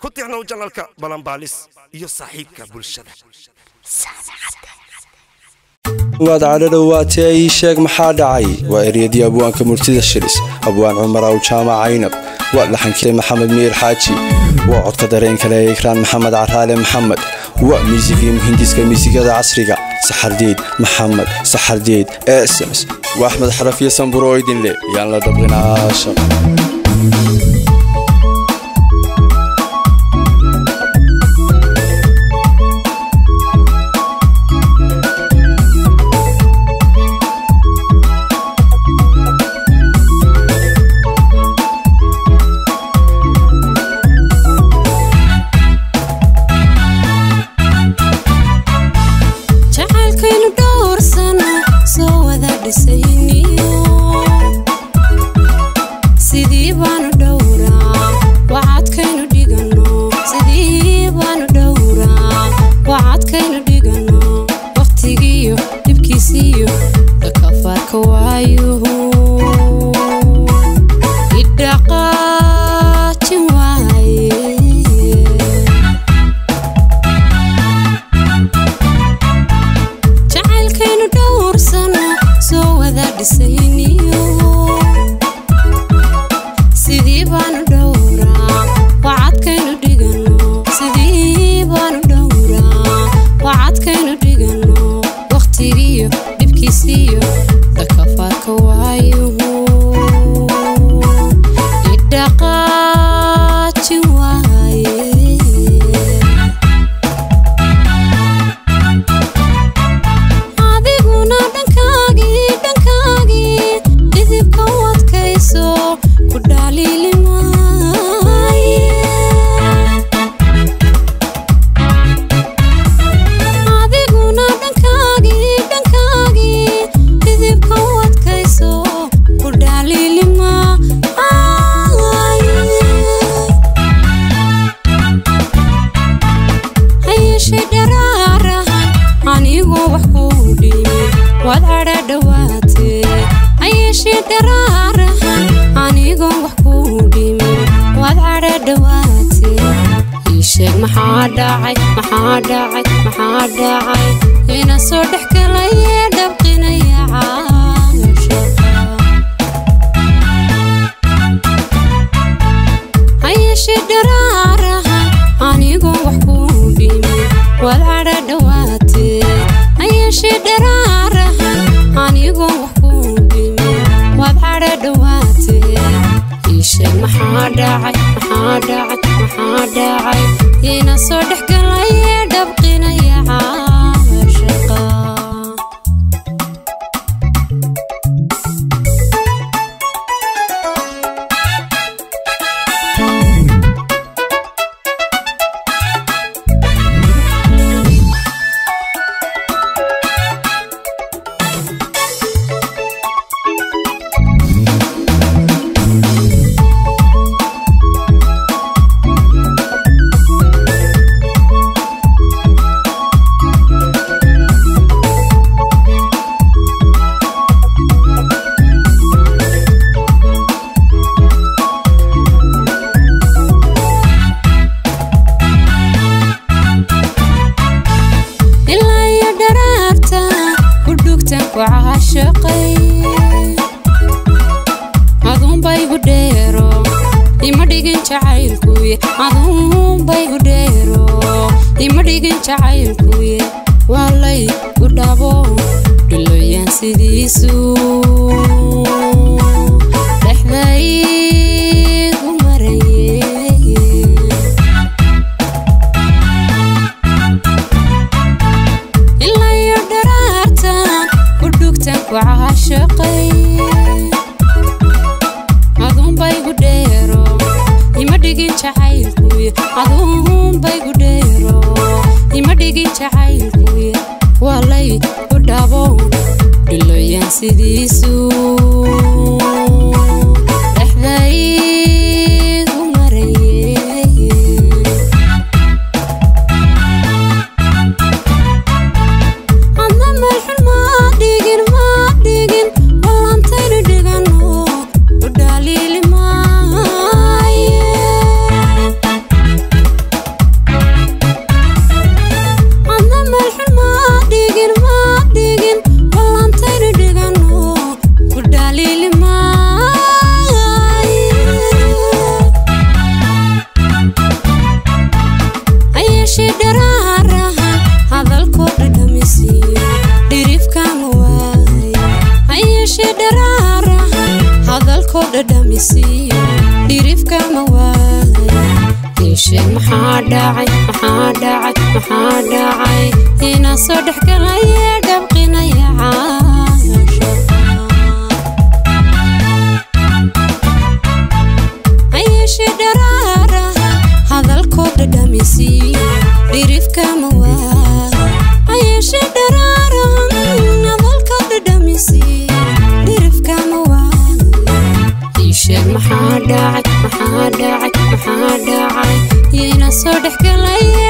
ku tixnow janalka balanbaalis iyo saaxiibka bulshada waad cadho dhowaatee ii sheeg maxaa dhacay waa eryadii abwaanka murtida shiris abwaan cumaraw jaamac caynab waa laxankii maxamed miir xaaji waa codka dareen kale ee ikraan maxamed caraale maxamed waa miisigii muhindiska miisigada casriga saxardiid maxamed saxardiid eesms waa axmed xarafiyo samburo idinle yaan la dhabqinaasha jacaylkaynu dhowrsana soo wada dhisayniyo sidii baanu dhowraa wacadkaynu dhigano sidii baanu dhowraa wacadkaynu dhigano wakhtigiiyo dhibkiisiiyo dakafaarka waayuhu idhaqaajin waaye jacaylkaynu dhowrsana soo wada dhisayniyo sidii baanu dhowraa wacadkaynu dhigano sidii baanu dhowraa wacadkaynu dhigano wakhtigiiyo dhibkiisiiyo dakafaarka waayuhu idhaqaajin waaye adiguna dhankaagii dhankaagii idibka u adkayso ku dhaliili maaye adiguna dhankaagii dhankaagii idibka u adkayso ku dhaliili maaye hayeshe dharaarahan anigoo wax kuu dhimin waad cadha dhowaatee hayeshe dharaarahan anigoo wax kuu dhimin waad cadha dhowaatee ii sheeg maxaa dhacay maxaa dhacay maxaa dhacay ina soo dhex galayee dhabqinaya caashaqa hayeshe dharaarahan anigoo wax kuu dhimin waad cadha dhowaatee hayeshe dharaarahan anigoo wax kuu dhimin waad cadha dhowaatee ii sheeg maxaa dhacay maxaa dhacay maxaa dhacay ina soo dhex galayee dhabqinaya caashaqa ilaa iyo dharaarta udhugtan ku caashaqay aduunbaygu dheero ima dhigin jacaylkuye aduunbaygu dheero ima dhigin jacaylkuye waalay u dhabo dhiloyaan sidiisu dhexdaygu maraye ilaa iyo dharaarta udhugtan ku caashaqay aduunbaygu dheero ima dhigin jacaylkuye aduunbaygu dheero ima dhigin jacaylkuye waalay u dhabo dhiloyaan sidiisu dhexdaygu maraye adna meelxun maa dhigin maa dhigin ballantaynu dhigano u dhaliili maaye dhadhamisiiyo dhirifkama waayo iisheeg maxaa dhacay maxaa dhacay maxaa dhacay inaa soo dhexgalaya dhabqinaya caasha ayeshe dharaaraha hadalkoo dhadhamisiiyo dhirifkama waayo ayeshe dharaaraha hadalkoo dhadhamisiiyo dhirifkama waayo iisheeg maxaa dhacay maxaa dhacay maxaa dhacay yayna soo dhexgalaya